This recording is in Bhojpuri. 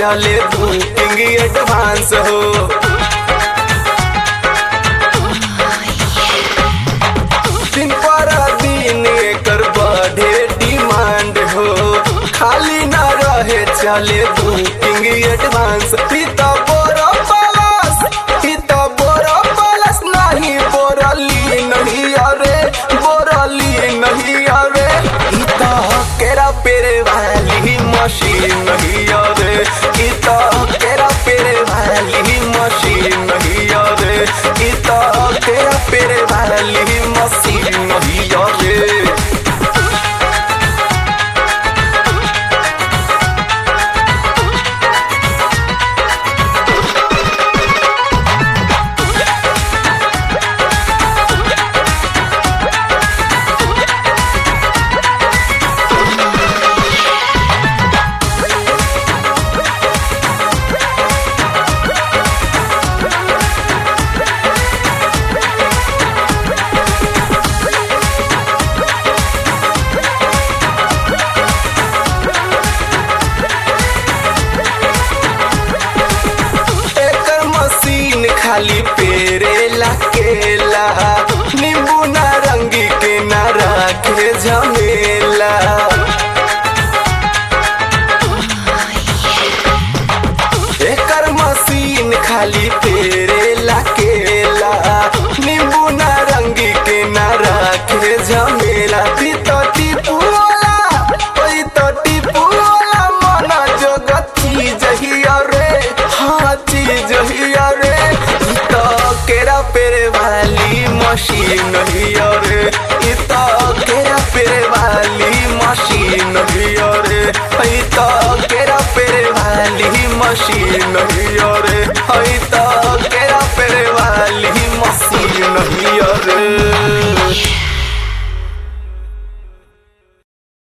चले बुकिंग एडवांस हो दिन पर दिन एकर बढ़े डिमांड हो खाली ना रहे चले बुकिंग एडवांस ई त बोरो प्लस ई त बोरो प्लस नहीं बोरली नहीं अरे बोरली नहीं अरे ई त केरा पेरे वाली मशीन नहीं अरे ई त केरा पेरे वाली मशीन नहीं अरे ई त केरा पेरे वाली मशीन नहीं अरे एकर मशीन खाली पेरेला केला नींबू नारंगी के ना रखे झमेला एकर मशीन खाली पेरेला केला नींबू नारंगी के ना रखे झमेला ई तो टिपुला ओई तो टिपुला मन जगत चीज ही रे हाँ चीज ही रे ई तो केरा पेरे वाली मशीन ही रे